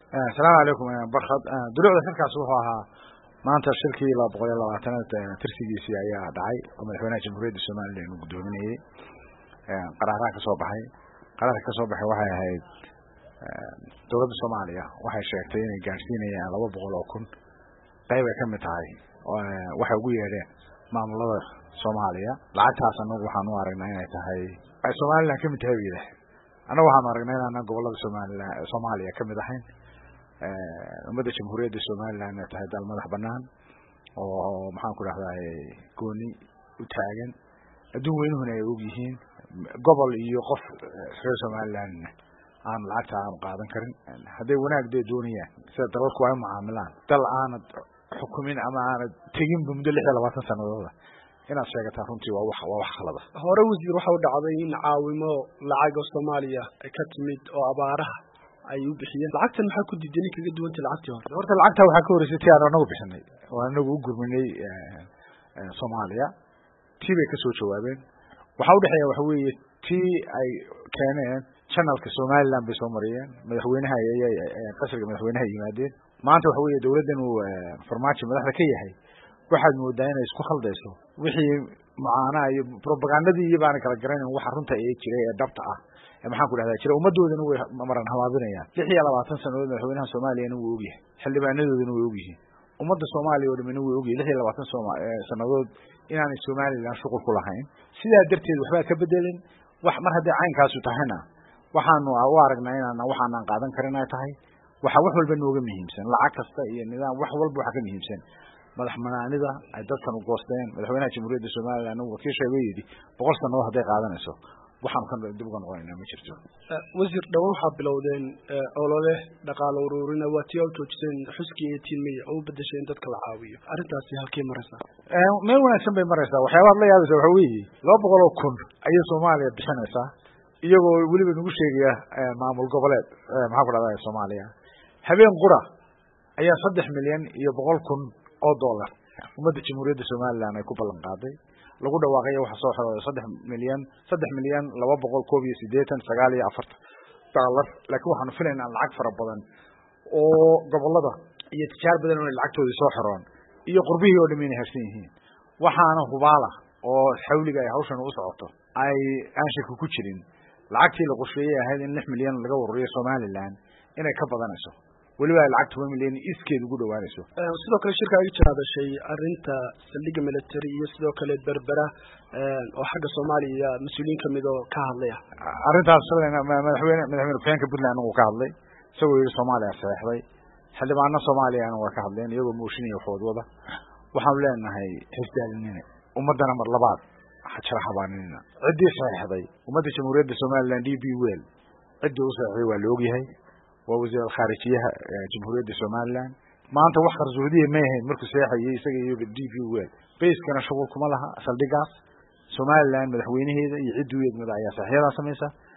asalaamu calaykum barkad dulucda shirkaas wuxuu ahaa maanta shirkii laba boqol iyo labaatanaad tirsigiisii ayaa dhacay oo madaxweynaha jamhuuriyadda somalilan uu guddoominayey qaraaraha ka soo baxay qaraarka ka soo baxay waxay ahayd dowladda soomaaliya waxay sheegtay inay gaadhsiinayaan laba boqol oo kun qayb ay kamid tahay waxay ugu yeedheen maamulada soomaaliya lacagtaas anagu waxaan u aragnaa inay tahay ay somalilan kamid tahay yidhah annagu waxaanu aragnaa inaanan gobolada somalilan soomaaliya kamid ahayn ummadda jamhuuriyadda somalilan inay tahay dal madax banaan oo maxaan ku dhahday gooni u taagan adduun weynuhuna ay og yihiin gobol iyo qof reer somalilandna aan lacagta aanu qaadan karin hadday wanaag dee doonayaan sida dalalku ay mucaamilaan dal aanad xukumin ama aanad teginba muddo lix iyo labaatan sanadooda inaad sheegataa runtii waa wax waa wax khalada hore wasiir waxa u dhacday in caawimo lacaga soomaaliya ay ka timid oo abaaraha ay u bixiyeen lacagtan maxaa ku diidan kaga duwantay lacagtii hore horta lacagtaa waxaa ka horreysay ti aan anagu bixinay oo anagu u gurminay soomaaliya tii bay kasoo jawaabeen waxaa udhexeeya waxa weeye tii ay keeneen channelka somaliland bay soo mariyeen madaxweynaha qasriga madaxweynaha yimaadeen maanta waxa weeye dowladdan uu farmaajo madaxda ka yahay waxaad moodaa inay isku khaldayso wixii mucaanaha iyo propagandadii iyo baana kala garanayn waxa runta ee jiray ee dhabta ah ee maxaan ku dhahdaa jira ummaddoodana way maran habaabinayaan lix iyo labaatan sanadood madaxweynaha soomaaliyana wuu ogyahay xildhibaanadoodana way ogyihiin ummadda soomaaliya oo dhamina way ogyahay lix iyo labaatan sanadood inaanay somalilan shuqul ku lahayn sidaa darteed waxbaa ka bedelin wax mar hadday caynkaasu tahayna waxaanu u aragnaa inaan waxaanaan qaadan karin ay tahay waxa wax walba nooga muhiimsan lacag kasta iyo nidaam wax walba waxa ka muhiimsan madax manaanida ay dadkan u goosteen madaxweynaha jamhuuriyadda somalilan wakiisha ba yidhi boqol sanadood hadday qaadanayso waxaanu ka dib uga noqonaynaa ma jirto wasiir dhawaan waxaa bilowdeen olole dhaqaalo uruurina waa tii u joojiseen xuskii eighteen may oo u bedeshay in dadka la caawiyo arrintaasi halkey maraysaa meel wanaagsan bay maraysaa waxyaabaad la yaabaysa waxa weeye laba boqol oo kun ayay soomaaliya bixinaysaa iyagoo weliba nagu sheegaya maamul goboleed maxaa ku dhahda soomaaliya habeen qura ayaa saddex milyan iyo boqol kun oo dollar ummadda jamhuuriyadda somalilan ay ku ballan qaaday lagu dhawaaqayo waxa soo xirooday saddex milyan saddex milyan laba boqol koob iyo siddeetan sagaal iyo afartan dollar laakiin waxaanu filaynaa lacag fara badan oo gobolada iyo tijaar badan inay lacagtoodii soo xiroon iyo qurbihii oo dham inay harsan yihiin waxaana hubaala oo xawliga ay hawshan u socoto ay aan shaki ku jirin lacagtii la qorsheeyey ahayd in lix milyan laga ururiyo somalilan inay ka badanayso weliba ay lacag toban milyan iskeed ugu dhawaanayso sidoo kale shirka iga jira hadashay arrinta saldhigga military iyo sidoo kale berbera oo xagga soomaaliya mas-uuliyiin kamid oo ka hadlaya arrintaas shalayna madaxweyne madaxweyne ku-xigeenka puntland uu ka hadlay isagoo yihi soomaaliya saxeixday xildhibaano soomaaliyana waa ka hadleen iyagoo mooshinaya waxwadwada waxaanu leenahay xisdaalinina ummaddana mar labaad hajara habaaninina ciddii saxeixday ummadda jamhuuriyadda somalilan d b well ciddii u saxeixday waa la ogyahay waa wasiir alkhaarijiyaha jamhuuriyadda somalilan maanta wax qarsoodiya may ahayn markuu seexayay isaga iyo d b well bayskana shuqul kuma laha saldhigaas somalilan madaxweynaheeda iyo ciddii u eegmada ayaa saxyadaa samaysa